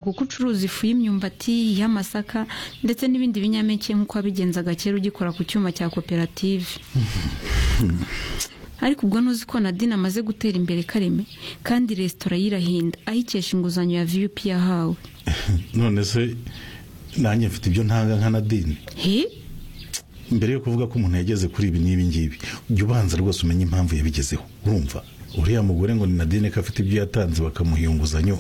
kuko ucuruza ifu y'imyumbati iy'amasaka ndetse n'ibindi binyampeke nk'uko wabigenzaga kera ugikora ku cyuma cya koperative ariko ubwo ntuzi ko nadine amaze gutera imbere kareme kandi resitora yirahinda ayikesha inguzanyo ya viyupi yahawe none se nanjye mfite ibyo ntanga nka nadine he mbere yo kuvuga ko umuntu yageze kuri ibi n'ibi ngibi ujya ubanza rwose umenye impamvu yabigezeho urumva uriya mugore ngo ni nadine ko afite ibyo yatanze bakamuha iyo nguzanyo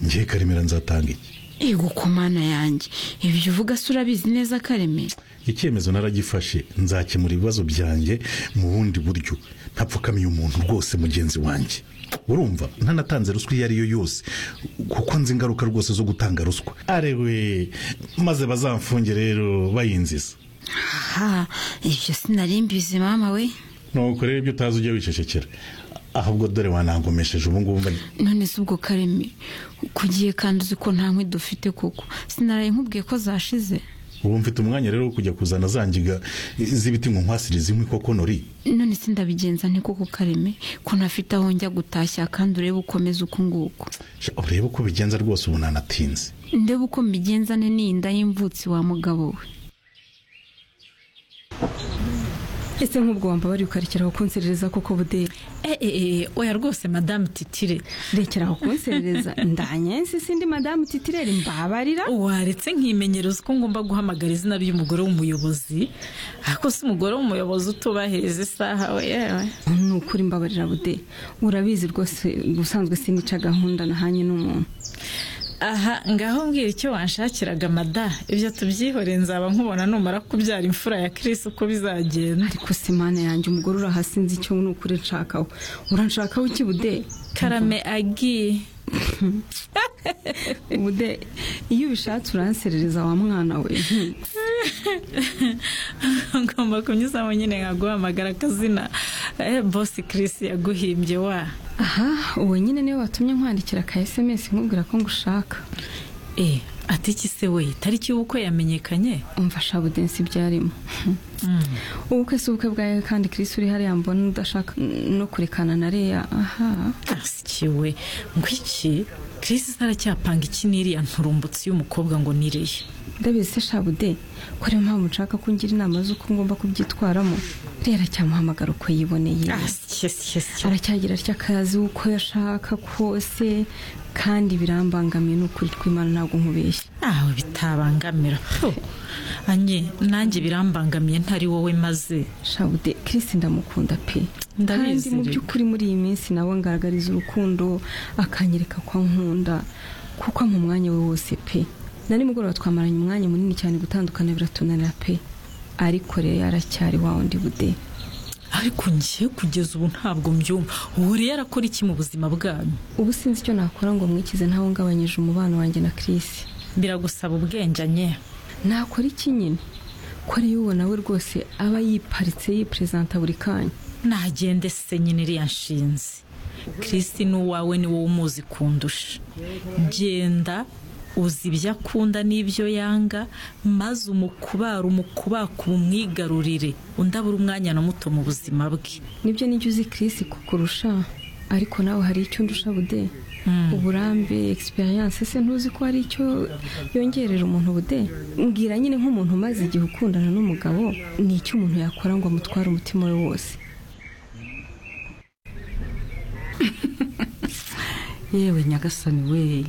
ngiye karemera nzatanga iki ego ku mana yanjye ibyo uvuga se urabizi neza kareme icyemezo naragifashe nzakemura ibibazo byanjye mu bundi buryo ntapfukamiye umuntu rwose mugenzi wanjye urumva ntanatanze ruswa iyo ari yo yose kuko nzi ingaruka rwose zo gutanga ruswa arewe maze bazamfunge rero bayinziza aha ibyo sinari mbizi mama we nuko rero ibyo utazi ujye wicecekera ahubwo dore wanangomesheje ubu ngubu mba- none se ubwo kareme kugiye kandi uzi ko nta nkwi dufite koko sinaraye nkubwiye ko zashize ubu mfite umwanya rero wo kujya kuzana za ngiga z'ibiti ngo nkwasirize inkwi koko nori none se ndabigenza nte koko kareme ko ntafite aho njya gutashya kandi urebe ukomeza uko nguko Sha, urebe uko bigenza rwose ubu nanatinze ndebe uko mbigenza nte n'iyinda y'imvutsi wa mugabo we ese nk'ubwo wamba bari ukarekera kunserereza koko budeli Eh, eh, eh, oya rwose madame titire rekera kunserereza ndanyensi sindi madamu titireri mbabarira waretse nkimenyereza ko ngomba guhamagara izina ry'umugore w'umuyobozi ariko si umugore w'umuyobozi utubahiriza isaha we yewe ni ukuri mbabarira budeli urabizi rwose ubusanzwe simica gahunda nahanye n'umuntu aha ngaho mbwira icyo wanshakiraga mada ibyo tubyihore nzaba nkubona numara kubyara imfura ya kirisi uko bizagenda ariko se mana yanjye umugore urahasinze icyo ni ukuri nshakaho uranshakaho iki budeli karame agiye budeli iyo ubishatse uranserereza wa mwana we Hmm. ngomba kunyuzamo nyine nkaguhamagara akazina eh, bosi kirisi yaguhimbye wa aha uwo nyine niwe watumye nkwandikira ka sms nkubwira ko ngushaka eh ati iki se we itariki y'ubukwe yamenyekanye umva shabudensi byarimo ubukwe si ubukwe bwawe kandi kirisi uri hariya mbona udashaka no kurekana na reya aha asikiwe ngo iki kirisi aracyapanga iki n'iriya nturumbutsi y'umukobwa ngo niriye ndabizi se shabude ko ariyo mpamvu nshaka ko ngira inama z'uko ngomba kubyitwaramo rero aracyamuhamagara uko yiboneye aracyagira atya akazi uko yashaka kose kandi birambangamiye n'ukuri kw'imana ntabwo nkubeshya ntawe bitabangamira Fu, anye nanjye birambangamiye ntari wowe maze shabude kirisi ndamukunda pe Ndabizi kandi mu rero. by'ukuri muri iyi minsi nawe ngaragariza urukundo akanyereka ko nkunda kuko ampa umwanya we wose pe na nimugoroba twamaranye umwanya munini cyane gutandukana biratunanira pe ariko rero yaracyari wa wundi bude ariko ngiye kugeza ubu ntabwo mbyumva ubu rero arakora iki mu buzima bwanyu ubu sinzi icyo nakora ngo mwikize ntawe ngabanyije umubano wanjye na kirisi biragusaba ubwenge anye nakora iki nyine ko rero ubona we rwose aba yiparitse yiperezanta buri kanya nagende se nyine iriya nshinzi kirisi n'uwawe ni wowe umuzi kundusha genda uzi ibyo akunda n'ibyo yanga maze umukubare umukubakube umwigarurire undi abura umwanya na muto mu buzima bwe nibyo nijya uzi kirisi kukurusha ariko nawe hari icyo ndusha bude uburambe egisperiyanse se ntuzi ko hari icyo yongerera umuntu bude mbwira nyine nk'umuntu umaze igihe ukundana n'umugabo ni icyo umuntu yakora ngo amutware umutima we wose yewe nyagasani we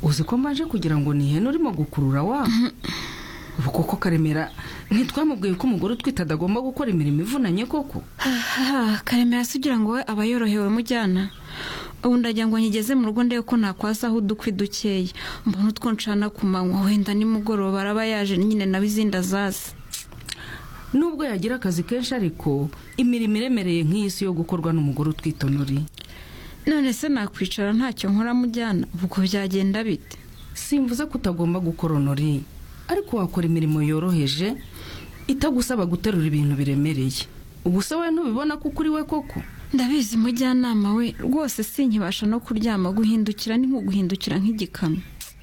uzi ko mbaje kugira ngo ihene urimo gukurura wa ubu koko karemera ntitwamubwiye ko umugore utwite adagomba gukora imirimo ivunanye koko aha karemera se ugira ngo we aba yorohewe mujyana ubu ndagira ngo nkigeze mu rugo ndebe ko nakwasaho udukwi dukeya mbona utwo ncana ku manywa wenda nimugoroba araba yaje nyine nawe izindi azazi nubwo yagira akazi kenshi ariko imirimo iremereye nk'iyi si yo gukorwa n'umugore utwite unuri none se nakwicara ntacyo nkora mujyana ubwo byagenda bite simvuze ko utagomba gukora onori ariko wakora imirimo yoroheje itagusaba guterura ibintu biremereye ubu se wowe ntubibona ko kuri we koko ndabizi mujyanama we rwose sinkibasha no kuryama guhindukira ni nko guhindukira nk'igikamyo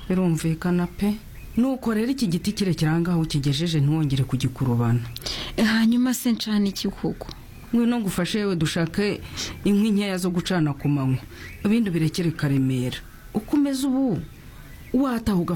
birumvikana pe nuko rero iki giti kirekire aha ngaho ukigejeje ntiwongere kugikurubana hanyuma se ncana iki koko ngwino ngufashe yewe dushake inkwi nkeya zo gucana ku manywa ibindi birekere karemera uko umeze ubu wataha ugafata